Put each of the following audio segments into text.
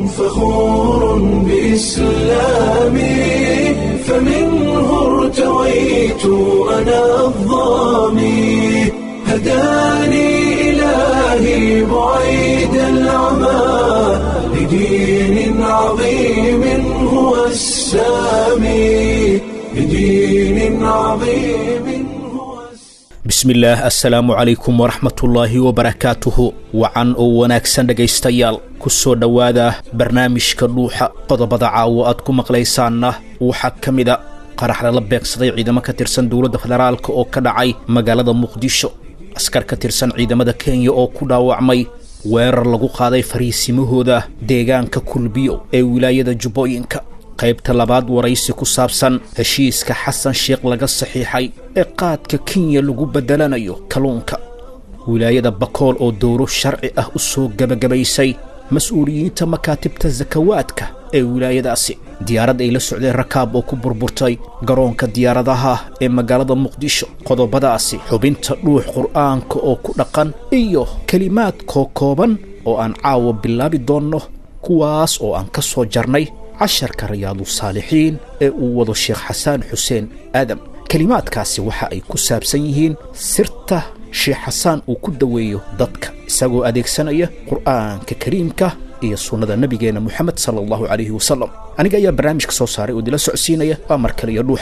فخور بإسلامي فمنه ارتويت أنا الظامي هداني إلهي بعيد العمى لدين عظيم هو السامي لدين عظيم هو bismillaah assalaamu calaykum waraxmatullaahi wabarakaatuhu wacan oo wanaagsan dhegaystayaal ku soo dhowaada barnaamijka dhuuxa qodobada caawo aad ku maqlaysaanna waxaa ka mida qarax lala beegsaday ciidamo ka tirsan dowladda federaalka oo ka dhacay magaalada muqdisho askar ka tirsan ciidamada kenya oo ku dhaawacmay weerar lagu qaaday fariisimahooda deegaanka kulbiyo ee wilaayada jubbooyinka qaybta labaad waraysi ku saabsan heshiiska xasan sheekh laga saxiixay ee qaadka kenya lagu beddelanayo kalluunka wilaayada bakool oo dowro sharci ah u soo gebagabaysay mas-uuliyiinta makaatibta sakawaadka ee wilaayadaasi diyaarad ay la socdeen rakaab oo ku burburtay garoonka diyaaradaha ee magaalada muqdisho qodobadaasi xubinta dhuux qur'aanka oo ku dhaqan iyo kelimaad kookooban oo aan caawa bilaabi doonno kuwaas oo aan ka soo jarnay casharka rayaadu saalixiin ee uu wado sheekh xasaan xuseen aadam kelimaadkaasi waxa ay ku saabsan yihiin sirta sheekh xasaan uu ku daweeyo dadka isagoo adeegsanaya qur'aanka kariimka iyo sunnada nebigeenna moxamed sala allahu calayhi wasalam aniga ayaa barnaamijka soo saaray oo dila socodsiinaya waa mar kale iyo dhuuxa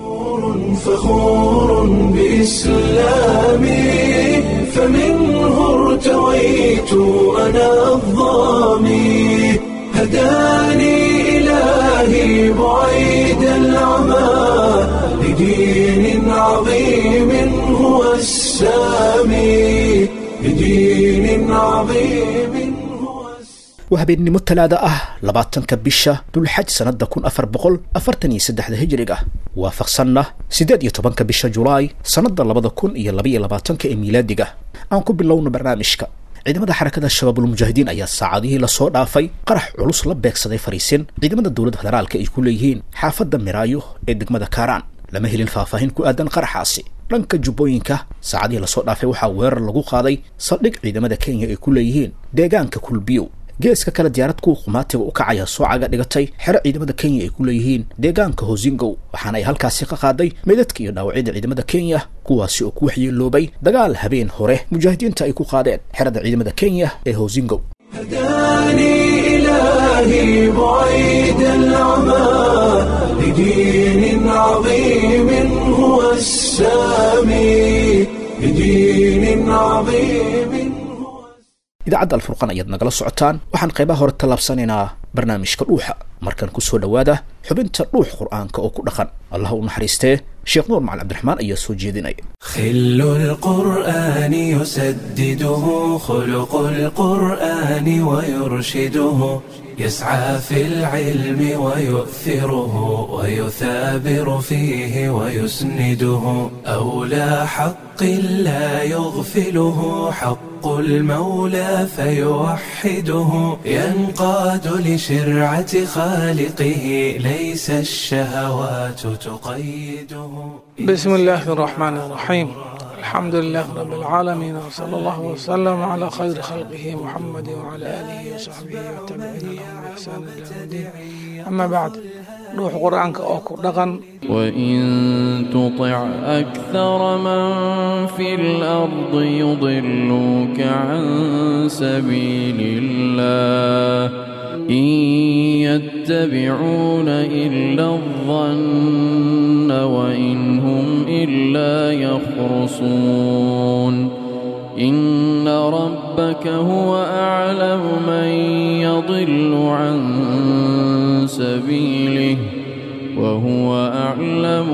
فخور بإسلامي فمنه ارتويت أنا الظامي هداني إلهي بعيد العمى لدين عظيم هو السامي لدين عظيم هو السامي waa habeennimo talaada ah labaatanka bisha dulxaj sannadda kun afar boqol afartan iyo saddexda hijiriga waafaqsanna siddeed iyo tobanka bisha julaay sannadda labada kun iyo labaiyo labaatanka ee miilaadiga aan ku bilowno barnaamijka ciidamada xarakada shabaabulmujaahidiin ayaa saacadihii lasoo dhaafay qarax culus la beegsaday fariisin ciidamada dowladda federaalka ay ku leeyihiin xaafadda miraayo ee degmada kaaraan lama helin faahfaahin ku aadan qaraxaasi dhanka jubbooyinka saacadihii lasoo dhaafay waxaa weerar lagu qaaday saldhig ciidamada kenya ay ku leeyihiin deegaanka kulbiyow geeska kale diyaarad kuwa qumaatiga u kacaya soocaga dhigatay xero ciidamada kenya ay ku leeyihiin deegaanka hosingow waxaana ay halkaasi ka qaaday meydadka iyo dhaawacyada ciidamada kenya kuwaasi oo ku waxyeeloobay dagaal habeen hore mujaahidiinta ay ku qaadeen xerada ciidamada kenya ee hosingow هداني إلهي بعيد العمى لدين عظيم هو السامي لدين عظيم هو idaacadda alfurqan ayaad nagala socotaan waxaan qaybaha hore tallaabsanaynaa barnaamijka dhuuxa markan ku soo dhowaada xubinta dhuux qur'aanka oo ku dhaqan allah u naxariistee sheekh nuur macali cabdiraxmaan ayaa soo jeedinaya خل القرآن يسدده خلق القرآن ويرشده يسعى في العلم ويؤثره ويثابر فيه ويسنده أولى حق لا يغفله حق المولى فيوحده ينقاد لشرعة خالقه ليس الشهوات تقيده بسم الله الرحمن الرحيم الحمد لله رب العالمين وصلى الله وسلم على خير خلقه محمد وعلى آله وصحبه والتابعين لهم بإحسان إلى يوم الدين أما بعد روح قرآنك أوكو دغن وإن تطع أكثر من في الأرض يضلوك عن سبيل الله إن يتبعون إلا الظن وإن هم إلا يخرصون إن ربك هو أعلم من يضل عن سبيله وهو أعلم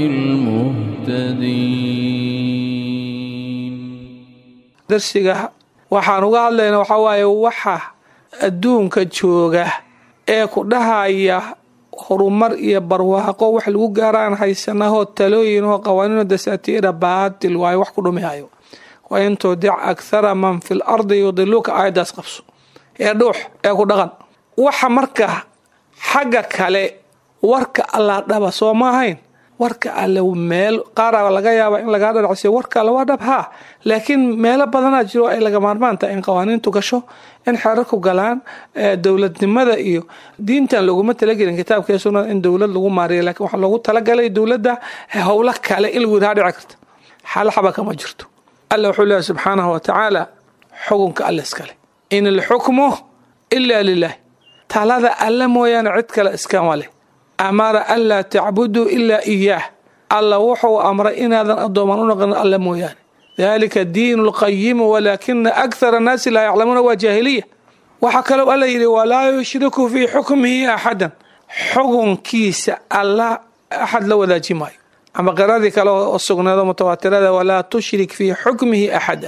بالمهتدين darsiga waxaan uga hadlaynaa waxaa waaye waxa adduunka jooga ee ku dhahaya horumar iyo barwaaqo wax lagu gaaraan haysanahoo talooyin oo qawaaniino dasaatiira baatil waayo wax ku dhumihayo wa in tudic akhara man fi lardi yudiluka aayaddaas qabso ee dhuux ee ku dhaqan waxa marka xagga kale warka allaa dhaba soo ma ahayn warka alle meel qaara laga yaaba in lagaa dharacsiyo warka alle waa dhab haa laakiin meelo badanaa jiro ay laga maarmaan tahay in qawaaniintu gasho in xeerarku galaan dowladnimada iyo diintan laguma talagelin kitaabka sunnada in dowlad lagu maariyo lakiin waxaa loogu talagalay dowladda howlo kale in lagu yidhaha dhici karta xal xaba kama jirto alla wuxuu leeyahy subxaanahu wa tacaala xukunka alle iskale in alxukmu ilaa lilah talada alle mooyaane cid kale iskama leh amara anlaa tacbuduu ilaa iyaah alla wuxuu amray inaadan addooman u noqon alle mooyaane dalika diinu lqayimu walaakina akhara annaasi laa yaclamuuna waa jaahiliya waxaa kaloo alla yidhi walaa yushriku fii xukmihi axadan xukunkiisa alla axad la wadaaji maayo ama qiradii kale oo sugneedo mutawaatirada walaa tushrik fii xukmihi axada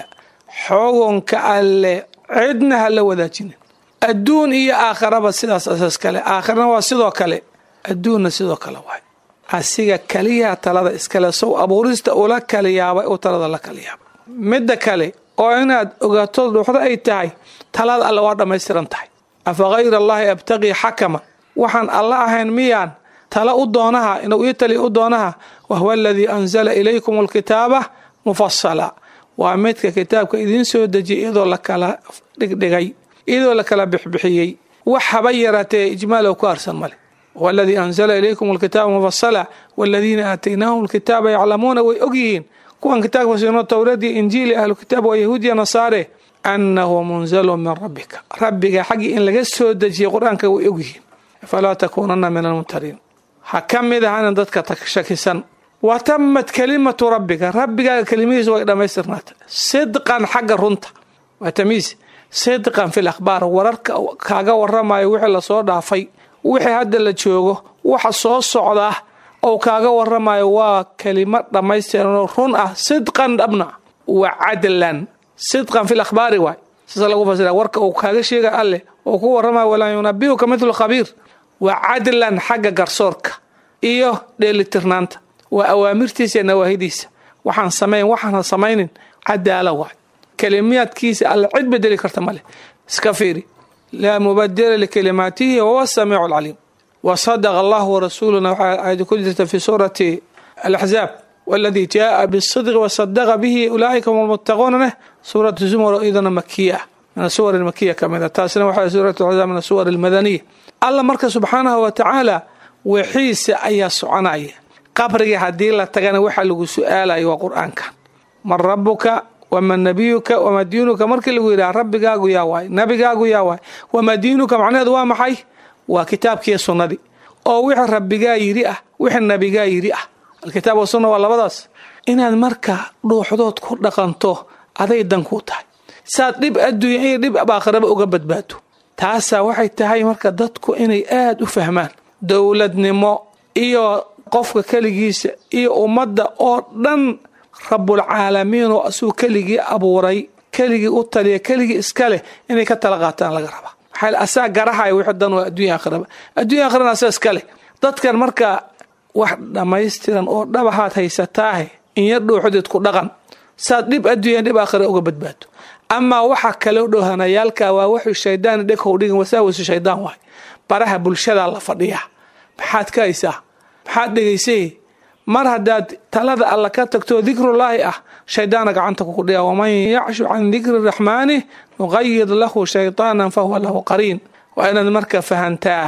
xukunka alle cidna ha la wadaajinin adduun iyo aakharaba sidaas asaas kale aakharana waa sidoo kale adduunna sidoo kale waay asiga kaliyaa talada iskale sow abuurista ula kala yaabay uu talada la kala yaabay midda kale oo inaad ogaato dhuuxdo ay tahay talada alle waa dhammaystiran tahay afa hayra allaahi abtaqii xakaman waxaan alla ahayn miyaan tala u doonaha inuu ii taliya u doonaha wahuwa aladii anzala ilaykum alkitaaba mufasala waa midka kitaabka idiin soo dejiyay iyadoo la kala dhigdhigay iyadoo la kala bixbixiyey wax haba yaraatee ijmaalow ku arsan male huwa aladii anzala ilaykum alkitaaba mufasala waladiina aataynaahum alkitaaba yaclamuuna way ogyihiin kuwan kitaabka siino towradii injiili ahlu kitaab waa yahuudiya nasaare annahu munzalun min rabbika rabbiga xaggii in laga soo dejiyay qur-aanka way ogyihiin falaa takuunana min almumtariin ha ka mid ahanin dadka shakisan wa tamat kalimatu rabbika rabbigaaga kelimadiisa way dhammaystirnaatay sidqan xagga runta waa tamiis sidqan fi lakhbaar wararka kaaga waramayo wixii lasoo dhaafay wixii hadda la joogo waxa soo socda ou kaaga waramayo waa kelimo dhammaystiranoo run ah sidqan dhabna wa cadlan sidqan fi lakhbaari waay saasa lagu fasira warka uu kaaga sheega alleh oo ku waramayo walaa yunabiuka midlu khabiir waa cadlan xagga garsoorka iyo dheelitirnaanta waa awaamirtiisa iyo nawaahidiisa waxaan samayn waxaana samaynin cadaala waay kelimiyaadkiisa alle cid bedeli karta male iska fiiri laa mubadila likalimaatihi wahuwa samiicu alcaliim wa sadaqa allahu warasuuluna waxaa aayada ku jirta fi suurati alaxzaab waladii jaaa bisidqi wasadaqa bihi ulaaika hum almuttaquuna leh suuratu zumar iyadana makiya ah min asuwar makiya ka mid a taasina waxaa suurat axzaab min asuwar almadaniya alla marka subxaanahu wa tacaala wixiisa ayaa soconaya qabrigii haddii la tagana waxaa lagu su-aalayo waa qur-aanka man rabuka waman nabiyuka wamaa diinuka markii lagu yidhaha rabbigaagu yaa waay nabigaagu yaa waay wamaa diinuka macnaheedu waa maxay waa kitaabkiiyo sunnadii oo wixii rabbigaa yidhi ah wixii nabigaa yidhi ah alkitaab wasunna waa labadaas inaad marka dhuuxdood ku dhaqanto aday dan kuu tahay saad dhib adduunya iyo dhib aakhiraba uga badbaado taasaa waxay tahay marka dadku inay aada u fahmaan dowladnimo iyo qofka keligiisa iyo ummadda oo dhan rabulcaalamiin oo asuu keligii abuuray keligii u taliya keligii iska leh inay ka tala qaataan laga rabaa maxaa asaa garahaya wixii dan waa adduunya aakhiraba adduunya aakhirana asaa iska leh dadkan marka wax dhammaystiran oo dhabahaad haysataahe inya dhuuxdeed ku dhaqan saad dhib adduunya dhib aakhira uga badbaado amaa waxa kaloo dhowhanayaalka waa wuxuu shaydaan dheghow dhigin wasaawisu shaydaan waay baraha bulshadaa la fadhiyaa maxaad ka haysaa maxaad dhegaysay mar haddaad talada alla ka tagto dikrullaahi ah shaydaana gacanta kukudhiya waman yacshu can dikri raxmaani nuqayid lahu shaytaanan fahuwa lahu qariin waa inaad marka fahantaa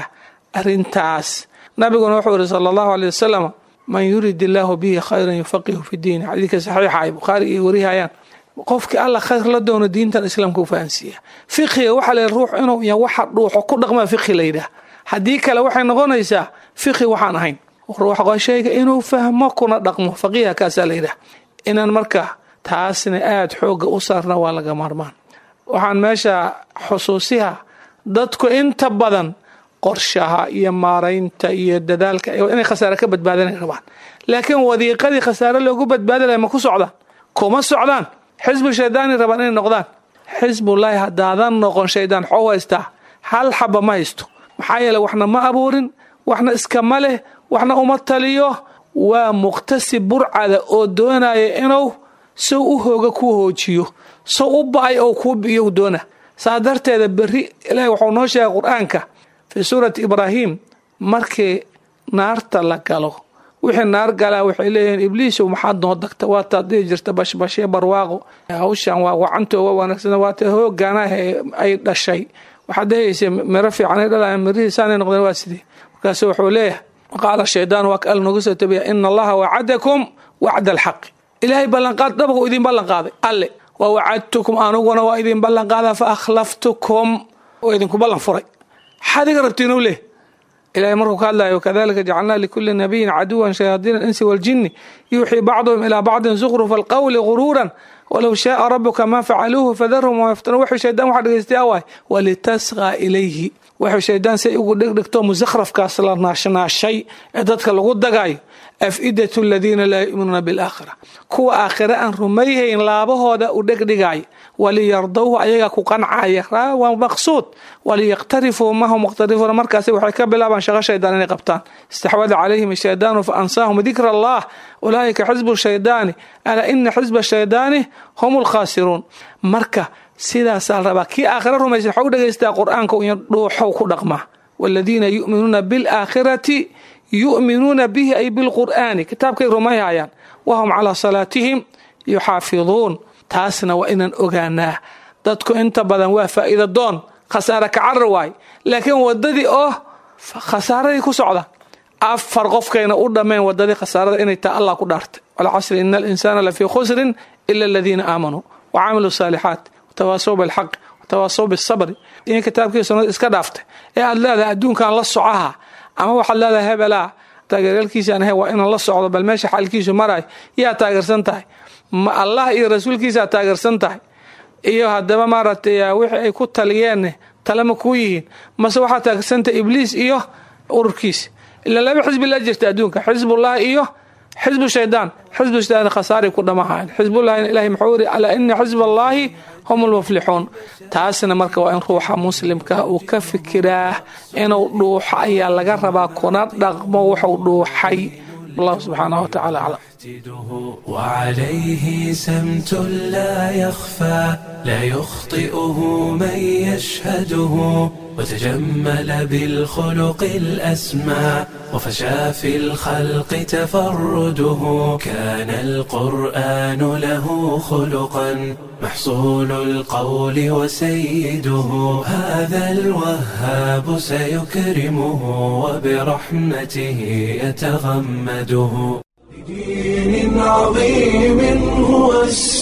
arintaas nabiguna wuxuu yihi sala allahu aley wasalam man yurid illaahu bihi khayran yufaqihu fi diini xadiidka saxiixa ay bukhaari iyo warihayaan qofkii alla khayr la doono diintan islaamka u fahansiiya fiqiga waxaa la ruux inuu ya waxa dhuuxo ku dhaqmaa fiqi la yidhaah haddii kale waxay noqonaysaa fiqi waxaan ahayn ruux shayga inuu fahmo kuna dhaqmo faqiiha kaasaa la yidhaah inaan marka taasna aada xooga u saarna waa laga maarmaan waxaan meesha xusuusiha dadku inta badan qorshaha iyo maaraynta iyo dadaalka inay khasaare ka badbaadanay rabaan laakiin wadiiqadii khasaare loogu badbaadalaya ma ku socdaan kuma socdaan xisbu shaydaani rabaan inay noqdaan xisbullaahi haddaadan noqon shaydaan xoo haystaa hal xaba ma haysto maxaa yeele waxna ma abuurin waxna iskama leh waxna uma taliyo waa muqtasib burcada oo doonaya inuu sow u hooga kuu hoojiyo sow u ba-ay oo kuu biyo doona saa darteeda berri ilaahi waxuu noo sheegay qur-aanka fii suurati ibraahim markii naarta la galo wixii naar galaa waxay leeyihiin ibliisow maxaad noo dagta waataad dhihi jirta bashbashee barwaaqo hawshan waa wacanto waa wanaagsan waata hoogaanaah ay dhashay waxaad dhehaysa miro fiican ay dhalayan mirihiisaanay noqdeen waa sidee markaasu wuxuu leeyahay qaala shaydaan waa ka al noogu soo tabiya ina allaha wacadakum wacda alxaqi ilaahay ballanqaad dhabku idin ballanqaaday alle wa wacadtukum anuguna waa idin ballanqaada fa akhlaftukum oo idinku ballan furay maxaad iga rabtiin leh ilahay markuu ka hadlayo kadalika jacalnaa likuli nabiyin caduwan shayaadiina alinsi waljini yuuxii bacduhum ilaa bacdin zukrufa alqawli guruuran walow shaaa rabuka ma facaluuhu fadarhum wama yaftanuun wuxuu shaydaan waxa dhegeystay awaay walitasqaa ilayhi wuxuu shaydaan say ugu dhegdhegto musakhrafkaas la naashnaashay ee dadka lagu dagayo afidatu aladiina laa yu'minuuna bilaakhira kuwa aakhire aan rumayhayn laabahooda u dhegdhigaya waliyardowhu ayagaa ku qancaya waa maqsuud waliyaqtarifuu mahu muqtarifuuna markaasi waxay ka bilaabaan shaqo shaydaan inay qabtaan istaxwada calayhim ashaydaanu fa ansaahum dikra allah ulaa'ika xisbu shaydaani alaa ina xisba shaydaani hum lkhaasiruun marka sidaasaa la rabaa kii aakhira rumaysan waxau dhegaystaa qur-aanka iyo dhuuxow ku dhaqmaa waladiina yu'minuuna bilaakhirati yu'minuuna bihi ay bilqur'aani kitaabkay rumayhayaan wahum calaa salaatihim yuxaafiduun taasna waa inaan ogaanaa dadku inta badan waa faa'iida doon khasaare kacarar waay laakiin wadadii oo khasaaradii ku socda afar qofkayna u dhammeen wadadii khasaarada inay taha allah ku dhaartay walcasri ina alinsaana lafii khusrin ila aladiina aamanuu wacamiluu saalixaat watawaasaw bilxaq watawaasaw bisabri in kitaabkii sunnada iska dhaaftay ee aad leedahay adduunkan la socaha ama waxaad leedahay hebelaa taageeryaalkiisaan ahay waa inaan la socdo bal meesha xalkiisu marayo yaa taageersan tahay ma allah iyo rasuulkiisaa taageersan tahay iyo haddaba maaragtay wixii ay ku taliyeen talema kuu yihiin mase waxaa taageersantahay ibliis iyo ururkiisa ila laba xisbi la jirta adduunka xisbullahi iyo xisbu shaydaan xisbu shaydaan khasaaray ku dhamahayan xisbullahina ilahay muxuu yiri alaa ina xisba allaahi hum lmuflixuun taasna marka waa in ruuxa muslimka uu ka fikiraa inuu dhuuxo ayaa laga rabaa kuna dhaqmo wuxuu dhuuxay wallahu subxaanahu watacaala aclam وعليه سمت لا يخفى لا يخطئه من يشهده وتجمل بالخلق الأسمى وفشى في الخلق تفرده كان القرآن له خلقا محصول القول وسيده هذا الوهاب سيكرمه وبرحمته يتغمده بدين عظيم هو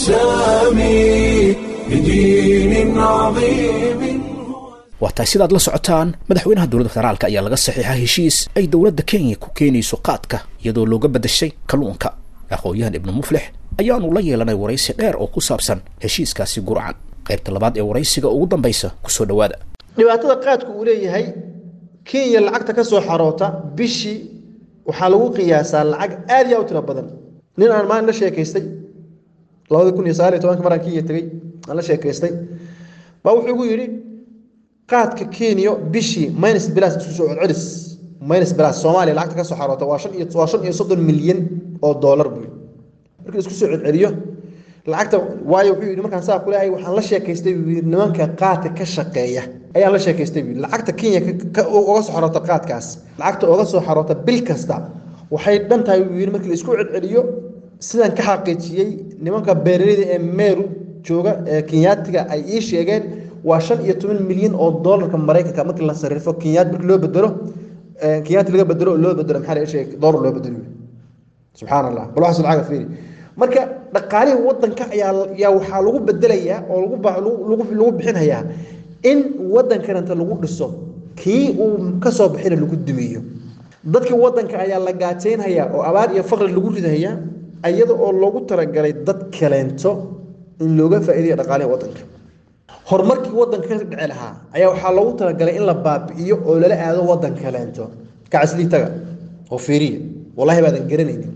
السامي بدين عظيم waa tahay sidaad la socotaan madaxweynaha dowladda federaalka ayaa laga saxiixa heshiis ay dowladda kenya ku keenayso qaadka iyadoo looga beddashay kalluunka aqoon-yahan ibnu muflix ayaanu la yeelanay waraysi dheer oo ku saabsan heshiiskaasi gurcan qaybta labaad ee waraysiga ugu dambaysa kusoo dhowaada dhibaatada qaadku uu leeyahay kenya lacagta ka soo xaroota bishii waxaa lagu qiyaasaa lacag aad iyo aad u tiro badan nin aan maalin la sheekaystay labada kun iyo sagaal iyo tobanka maraan kenya tegey aan la sheekaystay baa wuxuu igu yidhi qaadka kenya bishii minus bilas isku soo celcelis minus bilas soomaaliya lacagta ka soo xaroota waa shan iyo waa shan iyo soddon milyan oo doolar buu markii isku soo celceliyo lacagta waayo wuxuu yidhi markaan saa kuleeyahay waxaan la sheekaystay buu yidhi nimanka qaadka ka shaqeeya ayaan la sheekaystay buu yidhi lacagta kenya uga soo xaroota qaadkaas lacagta uga soo xaroota bil kasta waxay dhan tahay buu yidhi markii la isku celceliyo sidaan ka xaqiijiyey nimanka beeraleyda ee meeru jooga ee kenyaatiga ay ii sheegeen waa shan iyo toban milyan oo doolarka maraykanka markii la sarrifo kenyaat markii loo bedelo kenyaati laga bedelo oo loo bedelo maxaa la sheegay doolar loo bedelo subxaan allah bal waxaas lacag fiiri marka dhaqaalihii wadanka ayaa yaa waxaa lagu bedelayaa oo lagu lagu lagu bixinayaa in wadankananta lagu dhiso kii uu ka soo bixina lagu dumiyo dadkii wadanka ayaa la gaajaynhayaa oo abaar iyo faqri lagu ridahayaa iyada oo loogu talagalay dad kaleento in looga faa'iidayo dhaqaalihii wadanka horumarkii wadanka ka dhici lahaa ayaa waxaa loogu talagalay in la baabi'iyo oo lala aado wadan kaleento kacasliitaga oo fiiriya wallahi baadan garanaynin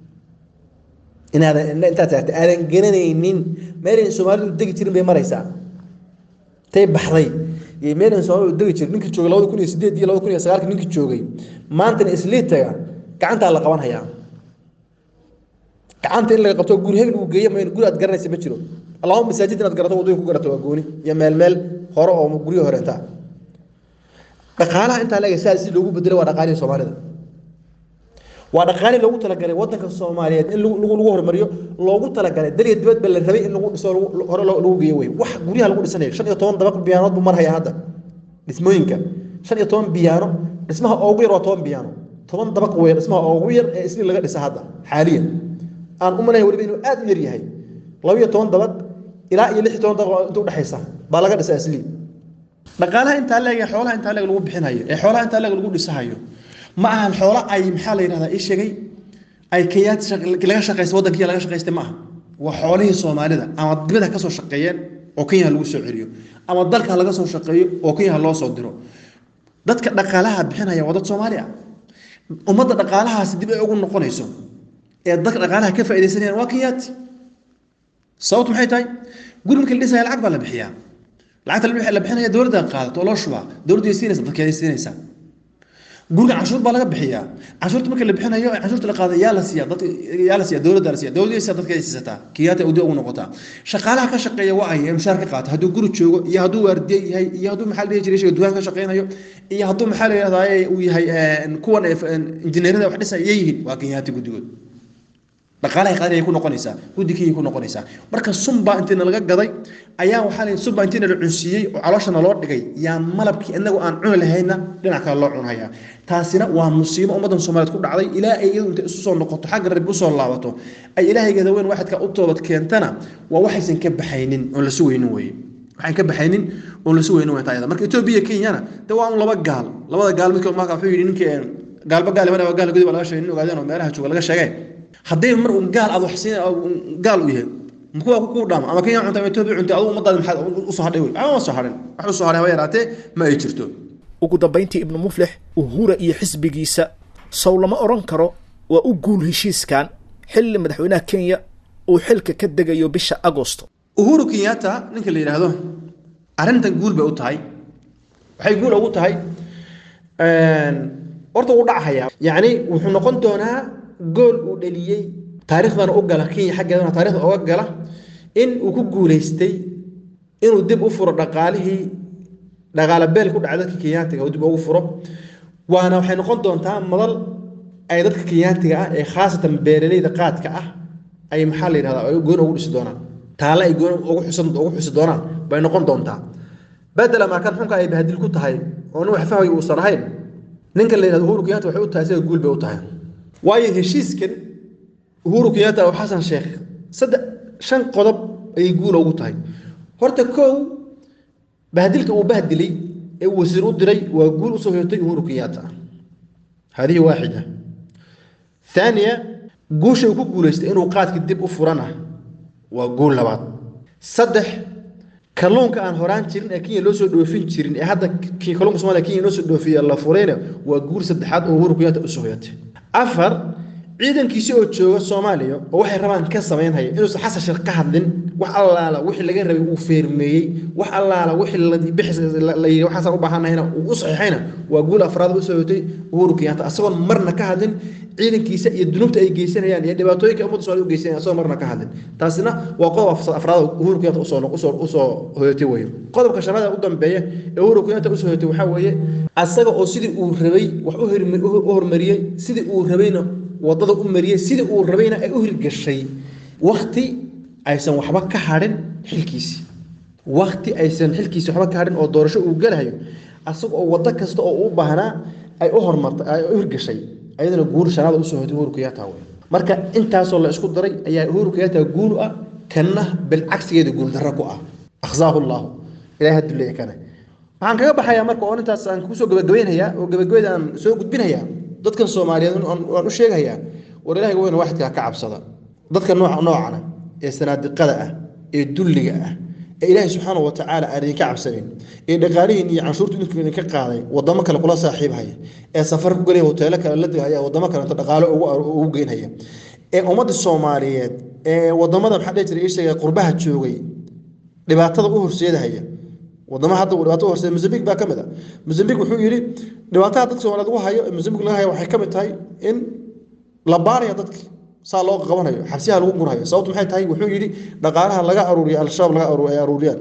inaadan intaad taagta aadan garanaynin meelayn soomaalidu degi jirin bay maraysaa tay baxday iyo meelayn soomaalidu degi jirin ninkii joogay labada kun iyo sideed iyo labada kun iyo sagaalka ninkii joogay maantana isliitaga gacantaa la qaban hayaa gacanta in laga qabto guri hebel uu geeyo mayno guri aad garanaysa ma jiro allahuma masaajid inaad garato waddooyin ku garato waa gooni iyo meel meel hore oo guryo horeentaa dhaqaalaha intaa leega saa si loogu bedelo waa dhaqaalihii soomaalida waa dhaqaalii loogu talagalay wadanka soomaaliyeed in lagu lagu horumariyo loogu talagalay daliya dibadba la rabay in lagu dhiso lagu- hore loo- lagu geeyo wey wax guryaha lagu dhisanayo shan iyo toban dabaq biyaanood buu marhaya hadda dhismooyinka shan iyo toban biyaano dhismaha ugu yar waa toban biyaano toban dabaq wey dhismaha ugu yar ee isli laga dhisa hadda xaaliyan aan u malahay weliba inuu aad u yar yahay laba iyo toban dabaq ilaa iyo lix iyo toban dabaq inta udhexaysa baa laga dhisa isli dhaqaalaha intaa leeg ee xoolaha intaa leeg lagu bixinayo ee xoolaha intaa leeg lagu dhisahayo ma ahan xoolo ay maxaa la yidhahdaa ii sheegay ay kayaad shaq- laga shaqaysta waddankiya laga shaqaystay ma aha waa xoolihii soomaalida ama dibada ka soo shaqeeyeen oo kenya lagu soo celiyo ama dalka laga soo shaqeeyo oo kenya loo soo diro dadka dhaqaalaha bixinaya waa dad soomaali ah ummadda dhaqaalahaasi dib ay ugu noqonayso ee dadka dhaqaalaha ka faaidaysanayaan waa kenyaati sababtu maxay tahay guri marka la dhisaya lacag baa la bixiyaa lacagta la bix- la bixinaya dowladda qaadato oo loo shubaa dowladdu ay siinaysa dadkeeday siinaysaa guriga canshuur baa laga bixiyaa canshuurta marka la bixinayo ee canshuurta la qaada yaa la siiya dad yaa la siiya dowladda la siiya dowladda siiya dadka ay siisataa kiyaata udi ugu noqotaa shaqaalaha ka shaqeeya waa ay mushaar ka qaata hadduu guri joogo iyo hadduu waardiye yahay iyo hadduu maxaa la dhihi jiray shayga dukaan ka shaqeynayo iyo hadduu maxaa la yidhahdaa uu yahay een, kuwan ee, een, injineerada wax dhisaya yihiin waa kenyaati guddigood dhaqaalaha qaali ay ku noqonaysaa guddigii ku noqonaysaa marka sunbaa intii nalaga gaday ayaa waxaa la sunbaa intii nala cunsiiyey oo calooshana loo dhigay yaa malabkii inagu aan cuni lahayna dhinac kale loo cunhayaa taasina waa musiibo ummaddan soomaaliyeed ku dhacday ilaa ay iyadu intay isu soo noqoto xagga rabbi usoo laabato ay ilaahaygeeda weyn waxadka u toobad keentana waa waxaysan ka baxaynin oon la sugaynin weeye waxaan ka baxaynin oon la sugaynin wey taayada marka etoobiya kenyana de waa un laba gaal labada gaal midkood marka wuxuu yidhi ninkii een, gaalba gaal imanaya waa gaal gudi baa laga sheegay nin ogaadeen oo meelaha jooga laga sheegay haddii mar un gaal aad wax siin gaal u yahay kuwa ku dhaama ama kenya cunta ama etoobiya cunta adigu ummadaada maxaad usoo hadhay wey ama ma soo hadhin wax usoo hadhay haba yaraatee ma ay jirto ugu dambayntii ibnu muflix uhura iyo xisbigiisa sow lama odhan karo waa u guul heshiiskan xilli madaxweynaha kenya uu xilka ka degayo bisha agosto uhuru kenyatta ninka la yidhaahdo arrintan guul bay u tahay waxay guul ugu tahay horta wuu dhacayaa yacni wuxuu noqon doonaa gool uu dhaliyey taariikhdana u gala kenya xaggeedana taarikhda uga gala in uu ku guulaystay inuu dib u furo dhaqaalihii dhaqaale beel ku dhacay dadka kenyaatiga uu dib ugu furo waana waxay noqon doontaa madal ay dadka kenyaatiga ah ee khaasatan beeraleyda qaadka ah ay maxaa la yidhahdaa ay goon ugu dhisi doonaan taale ay goon ugu xusan ugu xusi doonaan bay noqon doontaa bedela markan xunka ay bahadil ku tahay oo nin wax fahmay uusan ahayn ninka la yidhahdo uhuru kenyatta waxay u tahay sida guul bay u tahay waayo heshiiskan uhuru kenyatta oo xasan sheekh saddex shan qodob ayay guul ugu tahay horta kow bahdilka uu bahdilay ee uu wasiir u diray waa guul usoo hoyatay uhuru kenyatta hadihi waaxida ثانية guusha uu ku guulaystay inuu qaadka dib u furana waa guul labaad saddex kalluunka aan horaan jirin ee kenya loo soo dhoofin jirin ee hadda ki- kalluunka soomaaliya kenya loo soo dhoofiya la furayna waa guul saddexaad oo uhuru kenyatta usoo hoyatay afar ciidankiisi oo jooga soomaaliya oo waxay rabaan ka samaynhaya inuusan xasan sheekh ka hadlin wax allaala wixii laga rabay uu feermeeyey wax allaala wixii la bixis la- la yidhi waxaasaan u baahanahayna uu u saxiixayna waa guul afraad usoo hoyatay uhuru kenyatta asagoon marna ka hadlin ciidankiisa iyo dunuubta ay geysanayaan iyo dhibaatooyinka ummadda soomaaliya u geysanayaan asagoo marna ka hadlin taasina waa qodob af- afraad oo uhuru kenyatta usoo usoo usoo hoyatay weeye qodobka shanaad ee u dambeeya ee uhuru kenyatta usoo hoyatay waxaa weeye asaga oo sidii uu rabay wax u hirmi- u u horumariyey sidii uu rabayna wadada u mariyey sidii uu rabayna ay u hirgashay wakti aysan waxba ka hadhin xilkiisi wakti aysan xilkiisi waxba ka hadhin oo doorasho uu galahayo asaga oo wado kasta oo u baahnaa ay u hormartay ay u hirgashay ayadana guul shanaada usoo hoytay uhuru kenyatta wey marka intaasoo la isku daray ayaa uhuru kenyatta guul u ah kanna bilcagsigeeda guuldarro ku ah akhzaahu llaahu ilahay haduleeya kana waxaan kaga baxayaa marka oo intaas aan kusoo gabagabaynayaa oo gabagabayda aan soo gudbinayaa dadkan soomaaliyeed aan- waan u sheegayaa war ilaahay weyn waxidkaa ka cabsada dadka nooca noocana ee sanaadiqada ah ee dulliga ah ee ilaahay subxaana wa tacaala aan idinka cabsanin ee dhaqaalihiin iyo canshuurta idinku idinka qaaday wadamo kale kula saaxiibhaya ee safar ku gelaya hoteelo kale la degaya wadamo kale inta dhaqaalo ugu ugu geynhaya ee ummadda soomaaliyeed ee wadamada maxaa dhihi jiray ii sheegay qurbaha joogay dhibaatada u horseedahaya wadamaha hadda uu dhibaato u horseeda mozambique baa ka mid a mozambique wuxuu yidhi dhibaatada dadka soomaaliyeed ugu hayo ee mozambique laga hayo waxay ka mid tahay in la baaraya dadki saa loo qabanayo xabsiyaha lagu gurhayo sababtu maxay tahay wuxuu yidhi dhaqaalaha laga aruuriyo al-shabaab laga aruur ay aruuriyaan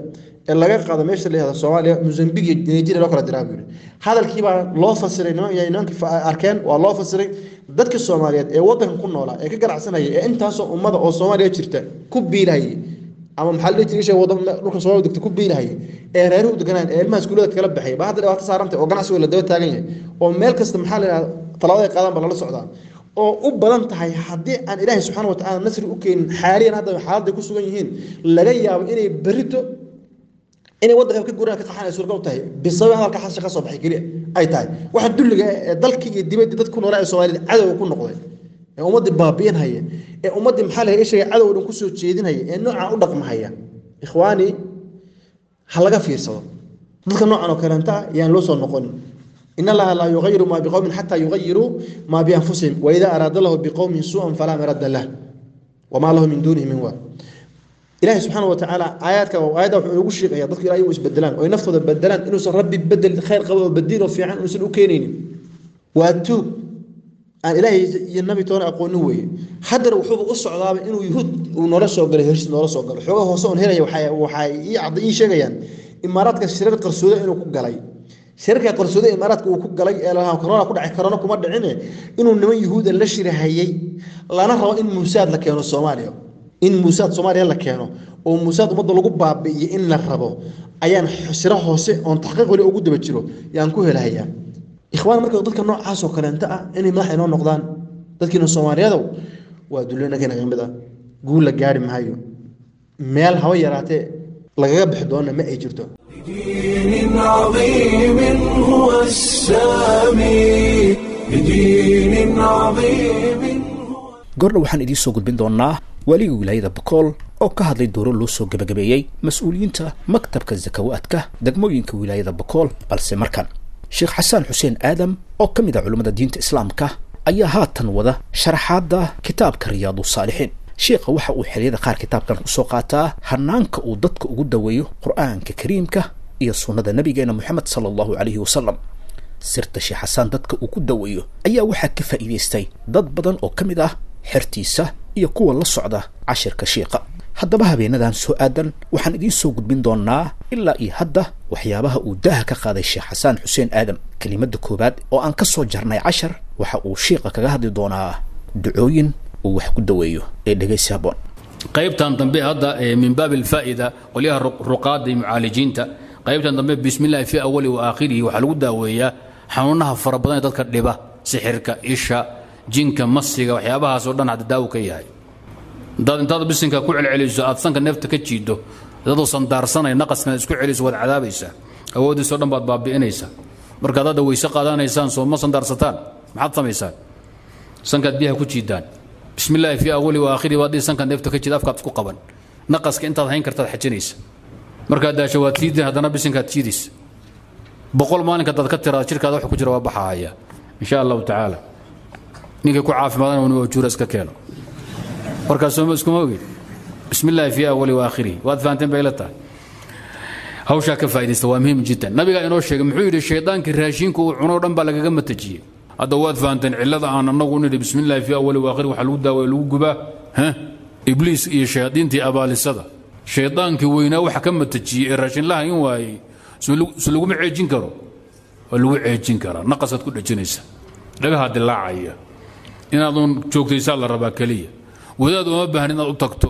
ee laga qaado meesha la yihahdo soomaaliya mozambique iyo nigeria loo kala diraa buu yidhi hadalkii baa loo fasiray niman iyo nimankii fa- arkeen waa loo fasiray dadka soomaaliyeed ee wadanka ku noolaa ee ka ganacsanaya ee intaasoo ummada oo soomaaliya jirta ku biilahayay ama maxaa la dhihi jiray isha wadan dhulka soomaaliya degta ku biilahayay ee reeruhu deganaan ee ilmaha iskuulada kala baxay baa hadda dhibaato saarantay oo ganacsiga la daba taagan yahay oo meel kasta maxaa la yidhahda talaabada ay qaadaan baa lala socdaa oo u badan tahay haddii aan ilaahay subxaana wa tacaala nasri u keenin xaaliyan hadda xaaladday ku sugan yihiin laga yaabo inay berrito inay waddanka ka guraan ka qaxan ay suurgal tahay bisabab hadalka xasha ka soo baxay keliya ay tahay waxa dulliga ah ee dalkii iyo dibadda dad ku noolaa ee soomaalida cadowga ku noqday ee ummaddii baabi'in haya ee ummaddii maxaa laga ishaga cadow dhan kusoo jeedinhaya ee noocaan u dhaqmahaya ikhwaani ha laga fiirsado dadka noocan oo kaleenta ah yaan loo soo noqonin in allaha laa yugayiru maa biqowmin xataa yugayiruu maa bianfusihim waida araada lahu biqowmin suu'an falaa marada lah wamaa lahu min duunihi min waa ilahi subxaana wa tacaala aayaadka aayadda wuxuu ugu sheegaya dadku ilahay u isbedelaan oo ay naftooda bedelaan inuusan rabbi bedel khayr qabo oo badiin oo fiican uusan u keenaynin waa tuug aan ilaahay iyo nabi toona aqoonin weeye haddana wuxuuba u socdaaba inuu yuhuud uu noola soo galay heshiis noola soo galo xoogaa hoose oon helaya waxay waxay ii cadda ii sheegayaan imaaraadka shirar qarsooda inuu ku galay shirarka qarsooda imaaraadka uu ku galay ee lahaa corona ku dhacay corona kuma dhicine inuu niman yuhuuda la shirahayay lana rabo in muusaad la keeno soomaaliya in muusaad soomaaliya la keeno oo muusaad ummadda lagu baabi'iyo in la rabo ayaan siro hoose oon taxqiiq weli ugu daba jiro yaan ku helahayaa ikhwaan marka dadka noocaasoo kaleenta ah inay madax inoo noqdaan dadkiina soomaaliyadow waa dullinakeena ka mid ah guul la gaari maayo meel haba yaraatee lagaga bixi doona ma ay jirto بدين عظيم هو السامي بدين عظيم goordha waxaan idiin soo gudbin doonaa waaliga wilaayada bokool oo ka hadlay dooro loo soo gebagabeeyey mas-uuliyiinta maktabka zakawaadka degmooyinka wilaayada bokool balse markan sheekh xasaan xuseen aadam oo ka mid ah culummada diinta islaamka ayaa haatan wada sharaxaadda kitaabka riyaadu saalixiin sheekha waxa uu xiliyada qaar kitaabkan kusoo qaataa hanaanka uu dadka ugu daweeyo qur-aanka kariimka iyo sunnada nabigeena moxamed sala allahu calayhi wasalam sirta sheekh xasaan dadka uu ku daweeyo ayaa waxaa ka faa'iidaystay dad badan oo ka mid ah xertiisa iyo kuwa la socda cashirka shiiqa haddaba habeenadan soo aadan waxaan idiin soo gudbin doonaa ilaa iyo hadda waxyaabaha uu daaha ka qaaday sheekh xasaan xuseen aadam kelimadda koowaad oo aan ka soo jarnay cashar waxa uu shiiqa kaga hadli doonaa ducooyin uu wax ku daweeyo ee dhegaysi habboon qaybtan dambe hadda ee min baab alfaa'ida qolyaha ru- ruqaada iyo mucaalijiinta qaybtan dambe bismi illaahi fi awali wa aakhirihi waxaa lagu daaweeyaa xanuunaha fara badan ee dadka dhiba sixirka isha jinka masiga waxyaabahaas oo dhan hadda daawo ka yahay haddaad intaad bisinka ku celceliso aad sanka neefta ka jiiddo dadoo sandaarsanay naqaskana isku celiso waad cadaabaysaa awooddiisoo dhan baad baabi'inaysaa markaad hadda weyse qaadanaysaan soo ma sandaarsataan maxaad samaysaan sankaad biyaha ku jiidaan bismi illaahi fii awali wa aakhiri baad dhihi sanka neefta ka jiid afkaad isku qaban naqaska intaad hayn kartaad xajinaysa markaad daasho waad siidin haddana bisinkaad siidaysa boqol maalinka hadaad ka tiraada jirkaada wax ku jira waa baxahaya insha allahu tacaala ninkay ku caafimaadana uni wajuura iska keeno markaas sooma iskuma ogin bismi illaahi fii awali wa aakhirihi waad fahanteen bay la tahay hawshaa ka faa'idaysta waa muhiim jiddan nabigaa inoo sheegay muxuu yidhi shaydaankii raashinka uu cunoo dhan baa lagaga matajiyey hadda waad fahanteen cillada aan annagu nidhi bismi illaahi fii awali wa aakhiri waxaa lagu daawaya lagu gubaa ha ibliis iyo shayaadiintii abaalisada shaydaankii weynaa waxa ka matajiyey ee raashinlaha in waayey su laguma ceejin karo waa lagu ceejin karaa naqasaad ku dhejinaysa dhagahaa dilaacaya inaaduun joogtaysaa la rabaa keliya wadaad uma baahan inaad u tagto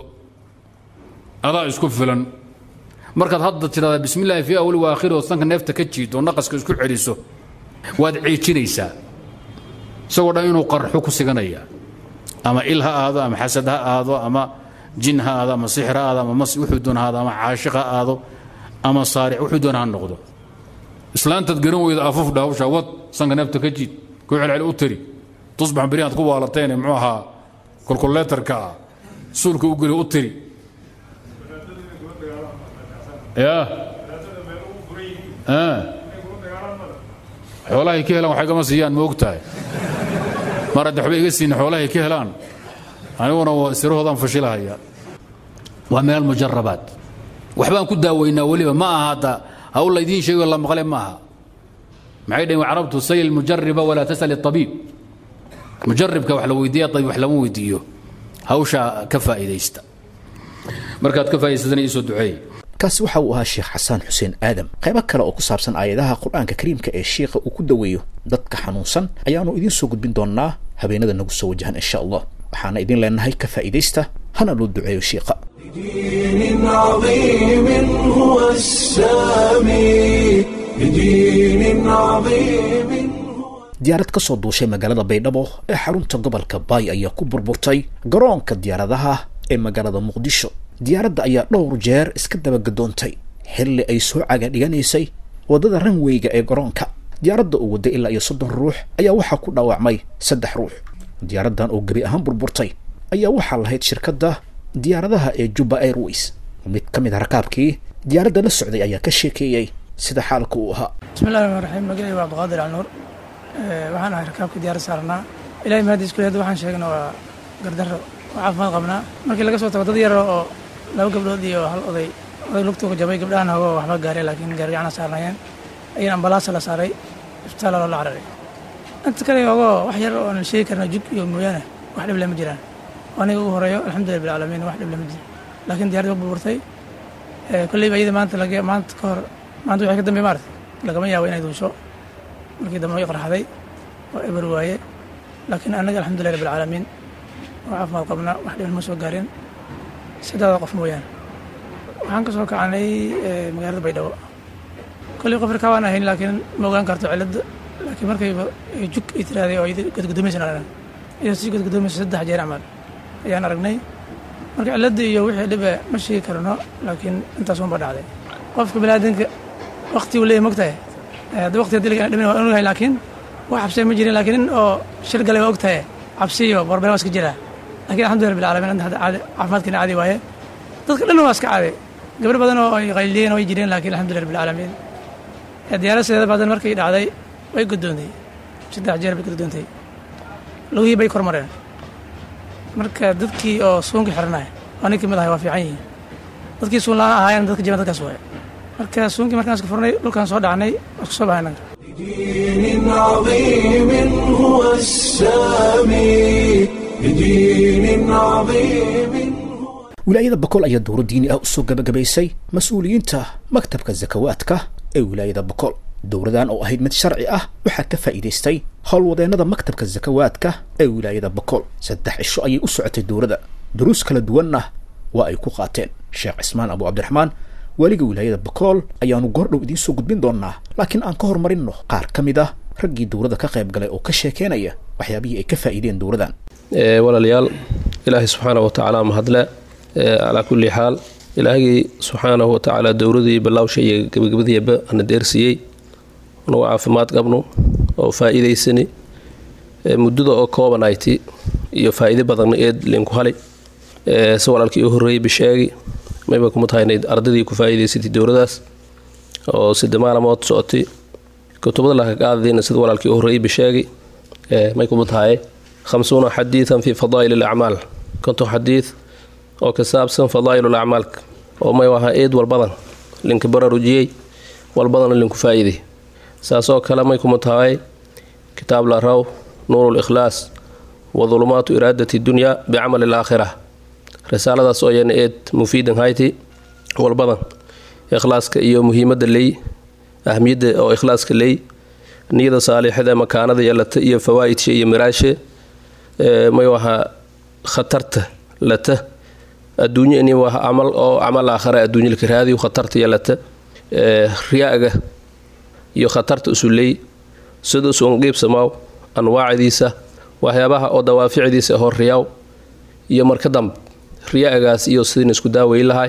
adaa isku filan markaad hadda tidhahdaa bismi illaahi fii awali wa aakhiri oo sanka neefta ka jiito oo naqaska isku celiso waad ceejinaysaa isagoo dhan inuu qarxo ku siganaya ama il ha aado ama xasad ha aado ama jin ha aado ama sixir ha aado ama mas wuxuu doon ha aado ama caashiq ha aado ama saaric wuxuu doon ha noqdo islaantaad garan weyda afufdha hawshaa wad sanka neefta ka jiid ku celceli u tiri tusbax beri aad ku waalateene muxuu ahaa kolkoleetarka ah suulka u geli u tiri ya xoolahay ka helaan waxay gama siiyaan ma og tahay mar hadda waxba iga siinin xoolahay ka helaan aniguna sirahoodaan fashilahaya waa min almujarabaat waxbaan ku daaweynaa weliba ma aha hadda hawl laydiin sheego la maqle ma aha maxay dhaheen carabtu sayl mujariba walaa tasal abiib mujaribka wax la weydiiya abiib wax lama weydiiyo hawshaa ka faa'iidaysta markaad ka faa'idaysatana iisoo duceey kaasi waxa uu ahaa sheekh xasaan xuseen aadam qaybo kale oo ku saabsan aayadaha qur-aanka kariimka ee shiikha uu ku daweeyo dadka xanuunsan ayaanu idiin soo gudbin doonaa habeenada nagu soo wajahan insha allah waxaana idin leenahay ka faa'iidaysta hana loo duceeyo shiikha بدين عظيم هو السامي بدين عظيم diyaarad ka soo duushay magaalada baydhabo ee xarunta gobolka baay ayaa ku burburtay garoonka diyaaradaha ee magaalada muqdisho diyaaradda ayaa dhowr jeer iska dabagadoontay xilli ay soo caga dhiganaysay waddada ranweyga ee garoonka diyaaradda uu wadday ilaa iyo soddon ruux ayaa waxaa ku dhaawacmay saddex ruux diyaaraddan oo gebi ahaan burburtay ayaa waxaa lahayd shirkadda diyaaradaha ee jubba airways mid ka mid a rakaabkii diyaaradda la socday ayaa ka sheekeeyey sida xaalka uu ahaa bismi llahi raxmaan raxiim magacayga waa abdiqaadir alnuur waxaan ahay rakaabka diyaarad saarnaa ilahay mahadiis kulli hadda waxaan sheegna waa gardarro waa caafimaad qabnaa markii laga soo tago dad yaro oo laba gabdhood iyo hal oday oday lugtuga jabay gabdhahan hogoo waxba gaaray laakiin gaarigacana saarnaayeen ayaan ambalaasa la saaray isbitaala loola cararay inta kale ogoo wax yar oo aan sheegi karna jug iyo mooyaane wax dhib leh ma jiraan aniga ugu horeeyo alxamdulilah bilcaalamiin wax dhib leh ma jiro laakiin diyarad waa burburtay kolleyba iyada maanta laga maanta ka hor maanta wixii ka dambe maarata lagama yaabo inay duusho markii dambe way qarxaday oo eber waaye laakiin annaga alxamdulilah rabbi alcaalamiin waa caafimaad qabnaa wax dhiban ma soo gaarin sidaada qof mooyaane waxaan ka soo kacanay magaalada baydhabo kolley qof rkaa waan ahayn laakiin ma ogaan karto cilladda laakiin markayba jug ay tiraaday oo gadgudomaysan aragnay iyadoo sii gadgudomaysa saddex jeer camal ayaan aragnay marka cilladda iyo wixii dhibe ma sheegi karno laakiin intaas unba dhacday qofka biniaadanka wakti uu leeyahy mogtahay hadda wakti hadii laga dhimin waa ogahay laakiin wax cabsiya ma jirin laakiin in oo shir galay waa ogtahay cabsi iyo barbel waa iska jiraa lakin alxamdulillah rabbil alamin anta hadda caadi caafimaadkiina caadi waaye dadka dhan waa iska caadi gabdho badan oo ay qayliyeen way jireen laakiin alxamdulillah rabbil alamin diyaaradeeda badan markay dhacday way gudoontay saddex jeer bay gudoontay lugihii bay kormareen marka dadkii oo suunkii xiranaya waa nin kamid ahay waa fiican yihiin dadkii suun la-aan ahaayeen dadka jiban dadkaas waaye marka suunkii markaan iska furnay dhulkaan soo dhacnay waa isku soo bahay naga بدين عظيم هو السامي بدين عظيم wilaayada boqol ayaa dowro diini ah usoo gabagabaysay mas-uuliyiinta maktabka zakawaadka ee wilaayada boqol dowradan oo ahayd mid sharci ah waxaa ka faa'iidaystay howlwadeennada maktabka zakawaadka ee wilaayada boqol saddex cisho ayay u socotay dowrada duruus kala duwanna waa ay ku qaateen sheekh cismaan abu cabdiraxmaan weliga wilaayada bokool ayaanu goordhow idiin soo gudbin doonaa laakiin aan ka horumarinno qaar ka mid ah raggii dowladda ka qayb galay oo ka sheekeynaya waxyaabihii ay ka faa'iideen dowladan walaalayaal ilaahay subxaana wa tacaala mahadle calaa kulli xaal ilaahgii subxaanahu wa tacaala dowladii ballawsha iyo gebagabadiiba ana deersiiyey nagu caafimaad qabno oo faa'iidaysani muddada oo koobanayti iyo faa'iide badanna eed linku halay si walaalkii u horreeyey bisheegi mayba kuma tahay inayd ardadii ku faa'iidaysatay dowladaas oo sida maalamood socotay kutubada laka qaadadiina sida walaalkii u horreeyey bisheegi may kuma tahay khamsuuna xadiidan fi fadaa'il alacmaal konton xadiid oo ka saabsan fadaa'il alacmaalka oo may ahaa eed walbadan linka baraarujiyey walbadana linku faa'iiday saasoo kale may kuma tahay kitaab la raw nuur likhlaas wa dulumaatu iraadati dunya bicamali alaakhira risaaladaas oo yana eed mufiidan hayti walbadan ikhlaaska iyo muhiimadda ley ahmiyadda oo ikhlaaska ley niyada saalixada makaanada yeelata iyo fawaa'idka iyo miraashe may wahaa khatarta lata adduunyo ini waa camal oo camal aakhara adduunyo laka raadiyo khatarta yeelata riyaaga iyo khatarta usuley sida usun qiibsamaaw anwaacdiisa waxyaabaha oo dawaaficdiisa hor riyaaw iyo marka dambe riyaagaas iyo sidin isku daaway lahay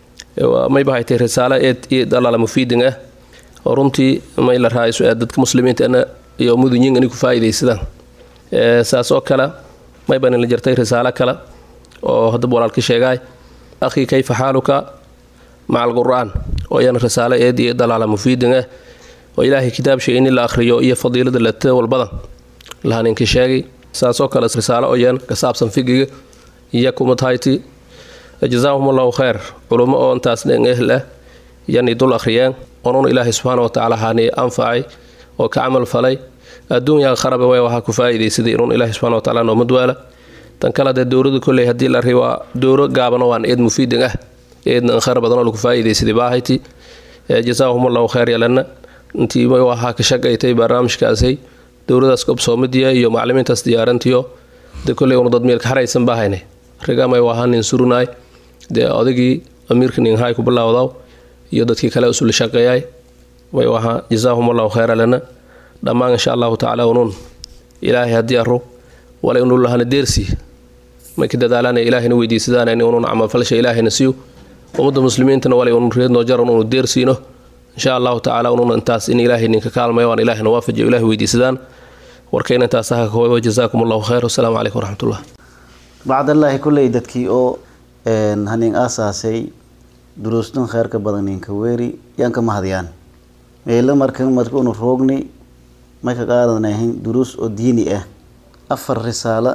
mayba haytay risaalo eed iyo dalaala mufiidin ah oo runtii may la raayso dadka muslimiinta iyo mudunyin inay ku faa'iidaysadaan saas oo kale mayba la jirtay risaalo kale oo haddaba walaalka sheegaay akhii kayfa xaaluka maca alqur'aan oo iyana risaalo eed iyo dalaala mufiidin ah oo ilaahay kitaabshay in la akhriyo iyo fadiilada lata walbadan laha ninka sheegay saasoo kale risaalo oo iyana ka saabsan figiga iyo kumatahayti jazaahum allahu khayr culummo oo intaas dhen ehl ah yani dul akhriyeen onun ilaahay subxaana wa tacaala haani anfacay oo ka camal falay adduunyaa kharabe way waxaa ku faa'iidaysaday inun ilaahay subxana wa tacaala noomad waala tan kale dee dowladu kolley haddii la ri waa dowro gaabano waan eed mufiidin ah eedna an khayr badanoo lagu faa'iidaysaday baahayti jasaahumullahu khayr yalana intii may ahaa ka shaqaytay barnaamijkaasay dowladaas qabsoomadiya iyo maclimiintaas diyaarantiyo de kolley unu dad meelka haraysan baahayne rigamay ahaa nin surunaay dee odagii amiirka ninhay ku bilaawdaw iyo dadkii kale usula shaqeeyay may ahaa jasaahumullahu khayr yalana dhammaan insha allahu tacaala unuun ilaahay haddii aro walay unu lahana deersi may ka dadaalaan ilaahayna weydiisadaan in unun camalfalsha ilaahayna siiyo ummadda muslimiintana walay unun reednoo jaran unu deersiino insha allahu tacaala unun intaas in ilaahay ninka kaalmayo waan ilaahayna waafajiyo ilahay weydiisadaan warkayna intaas aha koobo jazaakum allahu khayr wasalaamu calaykum waraxmatullah bacdallaahi kulley dadkii oo hanin aasaasay duruustan kheyrka badan ninka weeri yaan ka mahadiyaan meelo marka marka unu roogni may ka qaadanayn duruus oo diini ah afar risaalo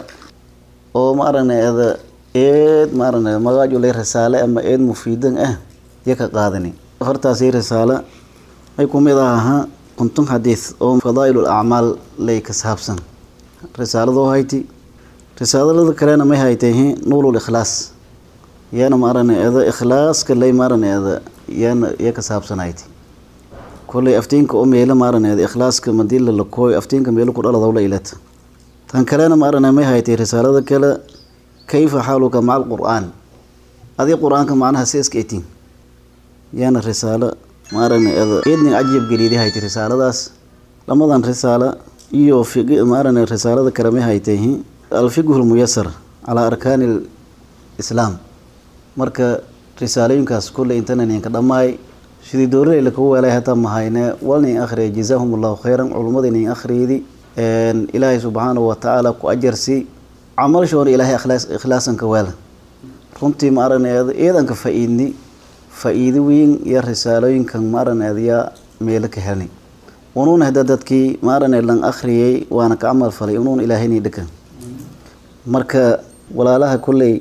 oo ma aragneeda eed ma aragneeda magaajulay risaale ama eed mufiidan ah ya ka qaadani afartaasi risaalo may kumid ahaa kuntun xadiis oo fadaa'ilul acmaal lay ka saabsan risaaladoo hayti risaalada kalena may haytay nuulul ikhlaas yaana ma aragneeda ikhlaaska lay ma aragneeda yaana ya ka saabsan hayti kolley aftiinka oo meelo ma aragneeda ikhlaaska madila la kooyo aftiinka meelo ku dhaladowla ilata tan kalena ma aragna may haytay risaalada kale kayfa xaaluka maca alqur-aan adii qur-aanka macnaha si iska etin yaana risaalo ma aragna eednin cajab geliidi haytay risaaladaas lamadan risaalo iyo ma aragna risaalada kale may haytay alfiqhu lmuyasar calaa arkaani lislaam marka risaalooyinkaas kulley intana ninka dhammaay sidii dowladayla kugu weelay hataa mahayne walnin akhriya jazaahum allahu khayran culummada nin akhriydi ilaahay subxaanahu watacaala ku ajarsi camalshoona ilaahay ikhlaasanka weela runtii ma aragneeda eedanka faa-iidni faa-iido weyn iyo risaalooyinkan ma aragneeda yaa meelo ka helnay unuuna hada dadkii ma aragneed lan akhriyay waana ka camal falay unuuna ilaahayni dhakan marka walaalaha kolley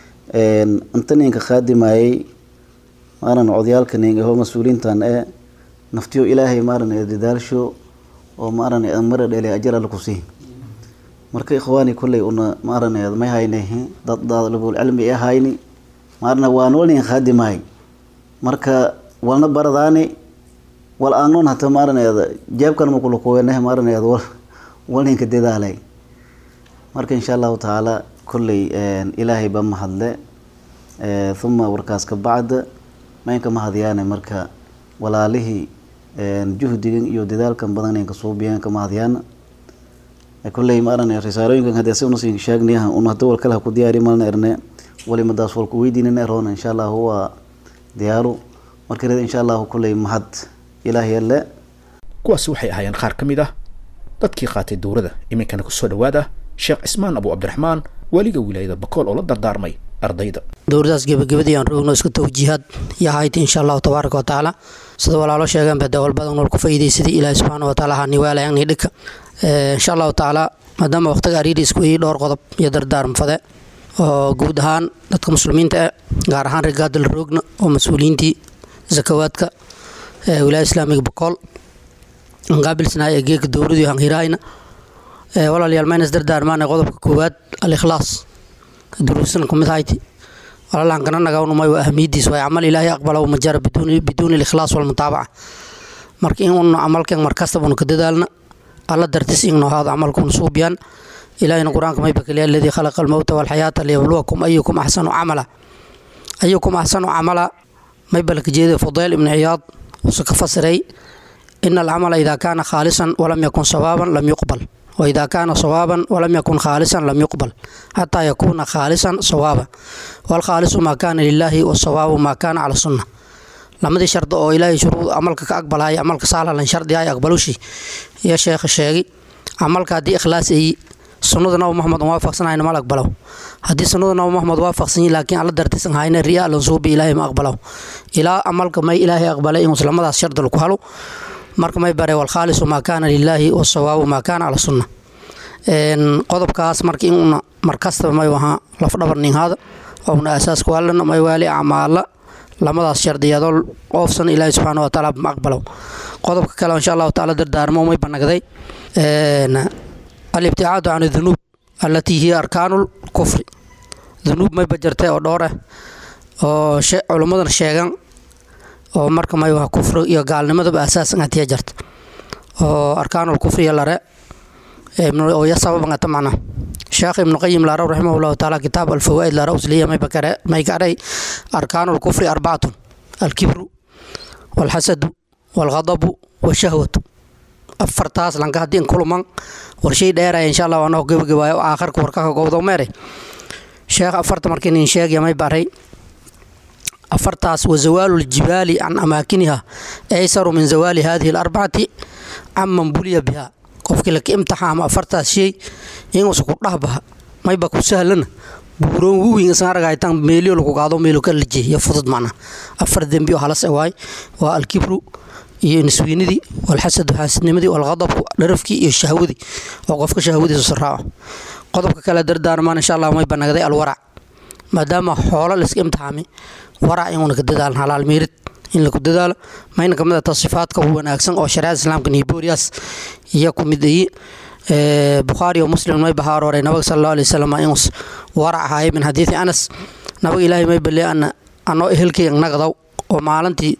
inta ninka khaadimayay maaran codyaalka nin aho mas-uuliintan ee naftiyo ilaahay maaranee dadaalsho oo maarane mara dhele ajar alla ku sii marka ikhwaani kolley una maaraneed may hayne dad daalibul cilmi ee hayni maarna waan walnin khaadimahay marka walna baradaani wal aanon hata maaraneeda jeebkan makulakuweeneh maaraneed wal walninka dadaalay marka insha allahu tacaala kolley ilaahay ba mahadle uma warkaas ka bacda maynka mahadyaane marka walaalihii juhdigan iyo dadaalkan badan inka suubiyeen ka mahadyaana kolley maarane risaalooyinkan hadee si unasi sheegnayaha un hada wal kale ha ku diyaari malna erne walimadaas walku weydiinana eroona insha allahu waa diyaaru marka red insha allahu kolley mahad ilaahay alle kuwaasi waxay ahaayeen qaar ka mid ah dadkii qaatay dowrada iminkana kusoo dhawaada sheekh cismaan abu cabdiraxmaan weliga wilaayada bakool oo la dardaarmay ardayda dowladaas gebagabadii aan roogno isku tawjiihaad iyo hayti insha allahu tabaaraka watacaala sida walaalo sheegeen ba dawal badan nool ku faa'iidaysaday ilaahi subxaana watacaala ha niwaalayan ni dhika insha allahu tacaala maadaama waqtiga ariiri isku ii dhowr qodob iyo dardaarm fade oo guud ahaan dadka muslimiinta eh gaar ahaan rigaadal roogna oo mas-uuliyiintii zakawaadka wilaaya islaamiga bakool qaabilsanahay ee geeka dowladii hanhiraayna walaalayaal maynas dardaarmaana qodobka koowaad al-ikhlaas duruusan kumid hayti walaalaan kana nagawnumay waa ahmiyadiis waay camal ilaahay aqbala majara biduuni likhlaas walmutaabaca marka in un camalkan markastaba unu ka dadaalna alla dartis igno haado camalkuna suubiyaan ilaahayna qur-aanka may bakaliya aladii khalaqa almowta walxayaata liyabluwakum ayukum axsanu camala ayukum axsanu camala may balka jeeda fudayl ibnu ciyaad wuxuu ka fasiray ina alcamala idaa kaana khaalisan walam yakun sawaaban lam yuqbal وإذا كان صوابا ولم يكن خالصا لم يقبل حتى يكون خالصا صوابا والخالص ما كان لله والصواب ما كان على السنة lamadii shardi oo ilaahay shuruud camalka ka aqbalaya camalka saalalan shardi ay aqbalushi iyo sheekha sheegi camalka haddii ikhlaas ay sunnada nabi maxamed waafaqsanayna mal aqbalow haddii sunnada nabi maxamed waafaqsan yihin laakiin alla dartisan hayna riyaa lan suubi ilaahay ma aqbalow ilaa camalka may ilaahay aqbalay inuu islamadaas shardi lagu halo marka may bare walkhaalisu maa kaana lilaahi wasawaabu maa kaana cala sunna qodobkaas marka inuna markastaba may ahaa lafdhabar ninhaada ouna aasaaska waalana may waali acmaala lamadaas shardiyadoo oofsan ilaahi subxaana watacaala ma aqbalow qodobka kale insha allahu tacaala dardaarmo may banagday alibticaadu can dunuub allatii hiya arkaanu lkufri dunuub may bajartay oo dhowr ah oo culummadana sheegan oo marka may waa kufri iyo gaalnimadaba asaasan hatiya jarta oo arkaanul kufriya lare oo ya sababangata macna sheekh ibnu qayim laaraw raximah llahu taala kitaab alfawaa'id laaraw usliya may garay arkaanul kufri arbacatun alkibru walxasadu walghadabu washahwatu afartaas lanka haddii in kuluman warshay dheeraya insha allah anoo gebagabaayo aakharka warkaka gowdo meere sheekh afarta markii nin sheegaya may baray afartaas wa zawaalu ljibaali can amaakiniha aysaru min zawaali hadihi alarbacati caman buliya biha qofkii laka imtixaamo afartaas shay inuusa ku dhahbaha mayba ku sahlana buuroon wuwin isan aragaytan meelio lagu qaado meelo ka laje iyo fudud macna afar dembi oo halas waay waa alkibru iyo niswiinidii walxasadu xaasidnimadii walqadabku dharafkii iyo shahwadii oo qofka shahwadiisu saraaco qodobka kale dardaarmaan insha allah may banagday alwarac maadaama xoolo layska imtixaamay warac inuuna ka dadaalan halaal meerid in laku dadaalo mayna kamid ata sifaadka wanaagsan oo shariicada islaamka nibooriyaas iyo ku mid ayi bukhaari oo muslim may baha arooray nabiga sala allahu alay wasalam inus warac ahaayay min xadiidi anas nabiga ilaahay may balee ana anoo ehelkay nagdaw oo maalintii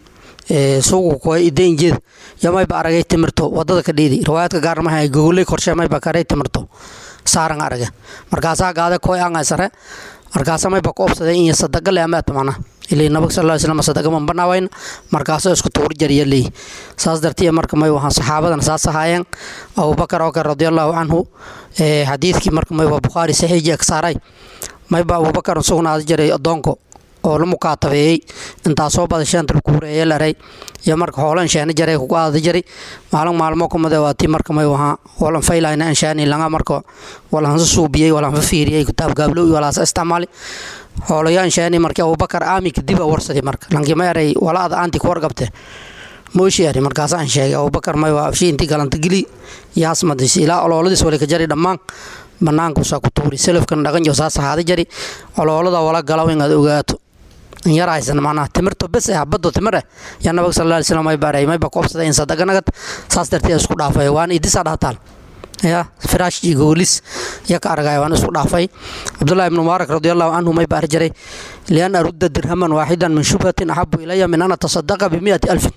suugu koy idainjeed yo mayba aragay timirto wadada ka dheedi riwaayadka gaar maha gogoley korshe mayba karay timirto saaran arage markaasaa gaade koy angaysare markaasa mayba ku obsaday in sadaga le amaad macna ilay nabag sal lla slam sadaga man banaawayn markaasoo isku tuur jariya leey saas dartiya marka may wahaan saxaabadan saas ahaayeen abubakar oo kale radiallahu canhu xadiidkii marka may waa bukhaari saxiiji agsaaray mayba abubakar sugnaada jiray adoonko oo la mukaatabeeyey intaasoo bada sheenta lakuureeye laray iyo marka hoolan sheena jaray kugu aada jiray maalin maalmo kumade waa tii marka may wahaa walan faylayna anshaani langa marka walansa suubiyey walanfa fiiriyey kitaab gaablo iyo walaasa isticmaali hoolayo anshaani markii abubakar aami kadib a warsaday marka lankii ma eray walaada aanti ku wargabte mooshi eri markaasaan sheegay abubakar may waa afshi intii galanta geli yaas madis ilaa olooladiis wali ka jari dhammaan banaankuusaa ku tuuri selafkan dhaqan jo saas ahaada jari oloolada wala galaw inaad ogaato yar haysan macnaha timirto bes ah baddo timir ah yaa nabiga sal alla alay slam may baray mayba ku obsaday in sadaga nagad saas darteed isku dhaafay waan idisaa dhahtaal ya firaash iyo goolis ya ka argaya waan isku dhaafay cabdullahi ibnu mubaarak radiallahu canhu may baari jiray lian arudda dirhaman waaxidan min shubhatin axabu ilaya min an atasadaqa bimiati alfin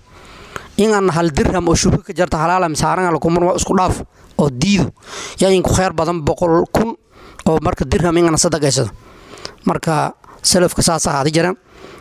in aan hal dirham oo shubho ka jarta halaala misaaran lakumar isku dhaaf oo diido yaa inku khayr badan boqol kun oo marka dirham in aan sadaqaysado marka salafka saas ahaadi jireen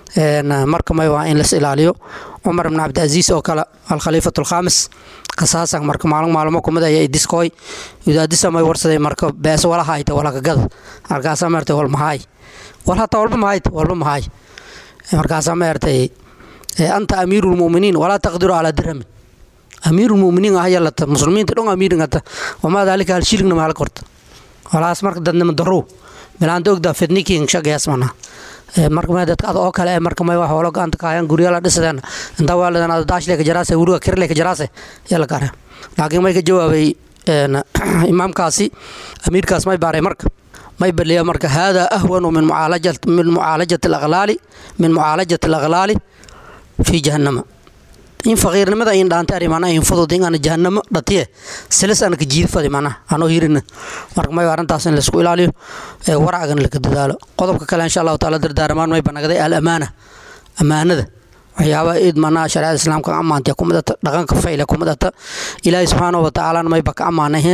marka may waa in las ilaaliyo cumar ibn cabdicaziis oo kale alkhaliifat alkhaamis kasaasan marka maalin maalmo kumid ayaa idiskooy idaadisa may warsaday marka bees wala hayta wala kagada markaasaa maartay wal mahaay wal hataa walba mahayt walba mahaay markaasaa maartay anta amiiru lmuminiin walaa taqdiru calaa dirhamin amiiru lmuminiin ah yalata muslimiinta dhon amiiringata wamaa daalika hal shilingna mahala korta walaas marka dadnima darow bilaanta ogdaa fidniking shagayaas manaa marka ma dadka ad oo kale marka may wax hoolo gacanta kaayaan guryaala dhisadeen inta waalidan ada daashle ka jaraase wuriga kirle ka jaraase yaa la gaare laakiin may ka jawaabay imaamkaasi amiirkaas may baaray marka may baliya marka haadaa ahwanu min mucaalajat min mucaalajati alaglaali min mucaalajati alaglaali fi jahannama in faqiirnimada in dhaanta ari mana in fudud in aan jahannamo dhatiye silis aan ka jiid fadi mana anoo hirina marka may arrintaas in laisku ilaaliyo waracgan laka dadaalo qodobka kale insha allahu taala dardaaramaan may banagday al amaana amaanada waxyaabaha id manaa shareecada islaamka ka ammaantay ku midata dhaqanka fayle ku midata ilaahay subxaanahu wa tacaalana mayba ka ammaanahe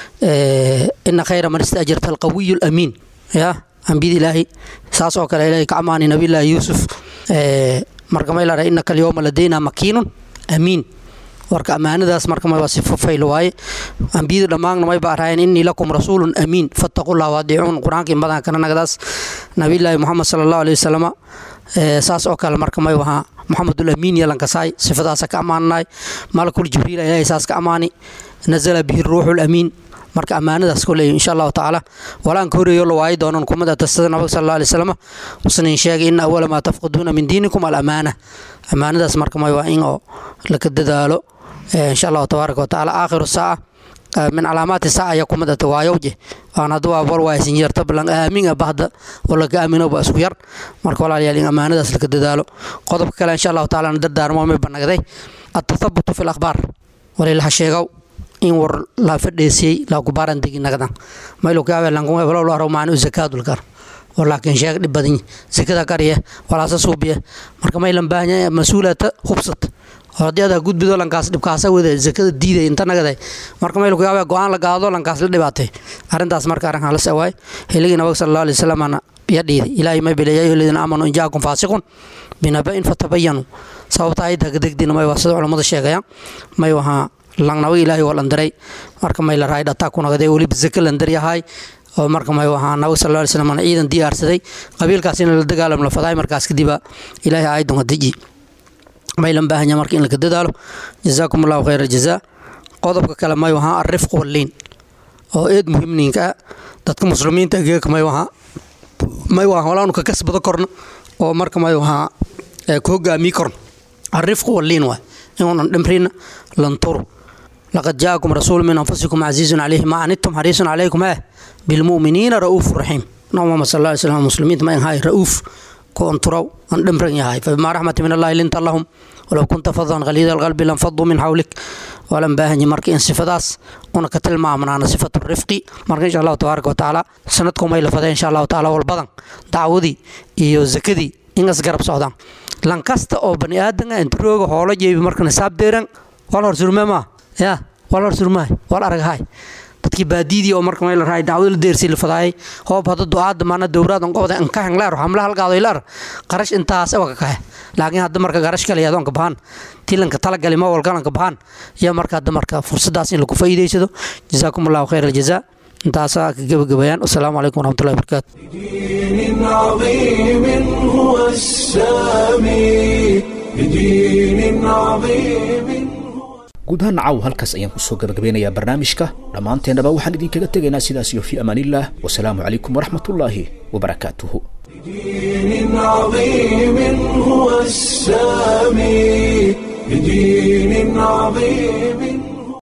ina khayra man istaajarta alqawiyu alamiin ya ambiyada ilaahay saas oo kale ilaahay ka ammaanay nabiyullaahi yuusuf marka may lara inaka alyawma ladayna makiinun amiin warka ammaanadaas marka may waa sifo fayl waaye ambiyada dhammaanna may ba arhaayeen innii lakum rasuulun amiin fattaqullah waadiicuun qur-aanka in badan kana nagadaas nabiyullaahi muxamed sala allahu alayhi wasalama saas oo kale marka may wahaa maxamedul amiin yalankasaay sifadaasa ka ammaananaay malakul jibriil ilaahay saas ka ammaani nazala bihi ruuxu lamiin marka ammaanadaas koley insha allahu tacaala walaan ka horeeyo la waayi doonan kumid ata sida nabiga sal alla alay slam usnin sheegay ina awala maa tafqiduuna min diinikum alamaana ammaanadaas marka may waa in oo laka dadaalo insha allahu tabaaraka watacaala aakhiru saaca min calaamaati saaca ayaa kumid ata waayowje waan hadda waa war waaysin yarta balan aamin ah bahda oo laga aamino ba isku yar marka walaalayaal in ammaanadaas laka dadaalo qodobka kale insha allahu tacaala na dardaarmo may banagday atathabutu fi lakhbaar walilaha sheegow in war la fadheesiyey la kubaaran degi nagdan maylo kaabe langu heblo lo aro maanu zakaadul kar oo laakiin sheeg dhib badan zakada qarya walaasa suubiya marka maylan baahanya mas-uulata hubsata oo haddii adaa gudbido lankaas dhibkaasa wada zakada diiday inta nagaday marka mayl ku yaabaa go-aan la gaado lankaas la dhibaatay arrintaas marka arrinkan la sawaay hiligii nabag sala allahu alay wasalam ya dhiiday ilaahay may bilay yaa ayuha aladiina aamanuu in jaakum faasiqun binaba'in fatabayanu sababta ayadda kadegdina may waa sida culammada sheegayaan may wahaa langnabaga ilaahay waa landiray marka may la raay dhataa ku nagday weliba zaka landar yahay oo marka may wahaa nabag sal alay slam ciidan diyaarsaday qabiilkaas in la dagaalam la fadaay markaas kadiba ilaahay aayaddan waa deji maylan baahanya marka in laka dadaalo jazaakum allahu khayra jazaa qodobka kale may wahaa arifq walliin oo eed muhiimniinka ah dadka muslimiinta geeka may wahaa may wahaa walaanu ka kasbado korna oo marka may wahaa ku hogaamii korna arifq walliin waay inuunan dhimrina lanturu laqad jaakum rasuulu min anfusikum casiizun calayhi ma anidtum xariisun calaykum eh bilmu'miniina ra'uufu raxiim nabi muhamed sal alla alay slam muslimiinta ma ahay ra'uuf كونترو أن دمرن يهاي فبما رحمة من الله لنت لهم ولو كنت فظا غليظ القلب لانفضوا من حولك ولم باهني مركي إن صفداس أنا كتل ما من أنا صفة الرفق مركي إن شاء الله تبارك وتعالى سنتكم إلى فدا إن شاء الله تعالى والبدن دعودي إيو زكدي إنس قرب صعدان لانكست أو بني آدم أنت روج حوله جيب مركي نساب ديرن ولا رسول ما يا ولا رسول ما ولا أرجع هاي dadkii baadidii oo marka meel raay dacwada la deersay la fadaayay hoob hada ducaada maana dowraad on qobda an ka hanglaar hamla halgaado ilaar qarash intaas waa ka kahe laakiin hadda marka qarash kale yadoon ka bahan tilanka tala gali ma walgalan ka bahan ya marka hadda marka fursadaas in lagu faa'iideysado jazaakum allahu khayr aljazaa intaasaa ka gabagabayaan wasalaamu calaykum waraxmatullahi wabarakaatu بدين عظيم هو السامي بدين عظيم guud ahaan nacaw halkaas ayaan kusoo gabagabeynayaa barnaamijka dhammaanteennaba waxaan idinkaga tegaynaa sidaas iyo fii amaanillaah wasalaamu calaykum waraxmatullaahi wabarakaatuhu بدين عظيم هو السامي بدين عظيم